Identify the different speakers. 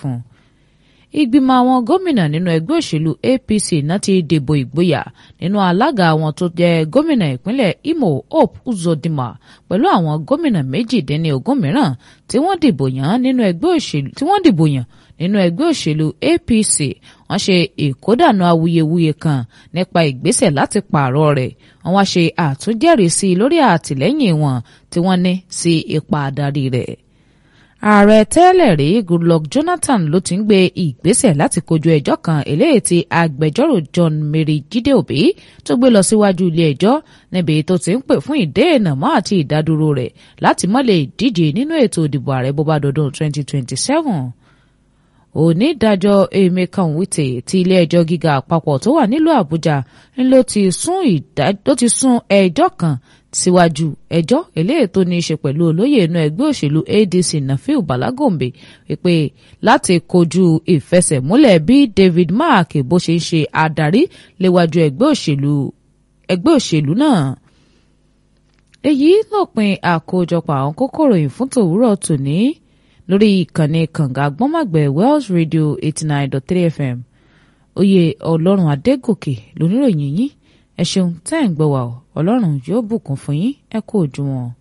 Speaker 1: fún un ìgbìmọ̀ àwọn gómìnà nínú ẹgbẹ́ òṣèlú APC náà ti dìbò ìgboyà nínú alága àwọn tó jẹ́ gómìnà ìpínlẹ̀ Imo Hope Uzodinma pẹ̀lú àwọn gómìnà méjìdínlógún mìíràn tí wọ́n dìbò yàn nínú ẹgbẹ́ òṣèlú tí wọ́n dìbò yàn nínú ẹgbẹ́ òṣèlú APC wọ́n ṣe ìkódànù awuyewuye kan nípa ìgbésẹ̀ láti pààrọ̀ rẹ̀ wọ́n wá ṣe àtúnjẹ́rìísí lórí àtìlẹ́yìn wọn tí wọ́n ní sí ipa adarí rẹ̀ ààrẹ tẹ́lẹ̀ rí Goodluck Jonathan ló ti ń gbé ìgbésẹ̀ láti kojú ẹjọ́ kan eléyìí tí agbẹjọ́rò John Mary Jídé Òbí tó gbé lọ síwájú ilé ẹjọ́ níbi tó ti ń pè fún ìdènà mọ́ àti ìdádúró rẹ̀ láti má lè díje nínú ètò ìdìbò ààrẹ bó bá dọdún 2027 onídàájọ́ Emeka Nwite ti ilé ẹjọ́ gíga àpapọ̀ tó wà nílùú Àbújá ló ti sún ẹjọ́ kan síwájú ẹjọ́ eléyìí tó ní í ṣe pẹ̀lú olóyè inú ẹgbẹ́ òṣèlú ADC Nafiu Balagombe wípé láti kojú ìfẹsẹ̀múlẹ̀ bí David Mark bó ṣe ń ṣe adarí léwájú ẹgbẹ́ òṣèlú ẹgbẹ́ òṣèlú náà. èyí lópin àkójọpọ̀ àwọn kókó ìròyìn fún tòwúrọ̀ tòní lórí ìkànnì kànga gbọ́nmọ̀gbẹ̀ Wells Radio eighty nine dot three FM oyè ọlọ́run adégòkè lóníròyìn yín ẹ ṣeun tẹ́ ẹ̀ ń gbọ́ wa ọ ọlọ́run yóò bùkún fún yín ẹ kú òjúmọ́.